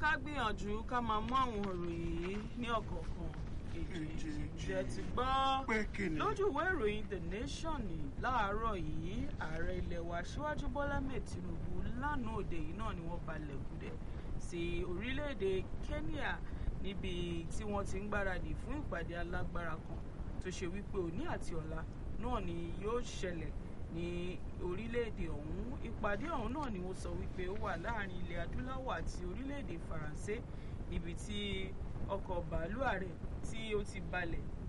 ká gbìyànjú ká máa mú àwọn ìròyìn yìí ní ọ̀kọ̀ọ̀kan èjèèjì jẹ́ ti gbọ́ pé kí ni. lójú ìwé ìròyìn the nation ní láàárọ̀ yìí ààrẹ ilẹ̀ wa síwájú bọ́lá mẹ́ẹ̀ tinubu lánàá òde yìí náà ni wọ́n balẹ̀ gùdẹ̀ sí orílẹ̀-èdè kenya níbi tí wọ́n ti ń gbáradì fún ìpàdé alágbára kan tó ṣe wípé òní àti ọ̀la náà ni yóò ṣẹlẹ̀ ní orílẹ̀-èdè ọ̀hún ìpàdé ọ̀hún náà ni wọ́n sọ wípé ó wà láàrin ilẹ̀ adúláwọ̀ àti orílẹ̀-èdè faransé níbi tí ọkọ̀ bàálù ààrẹ tí ó ti balẹ̀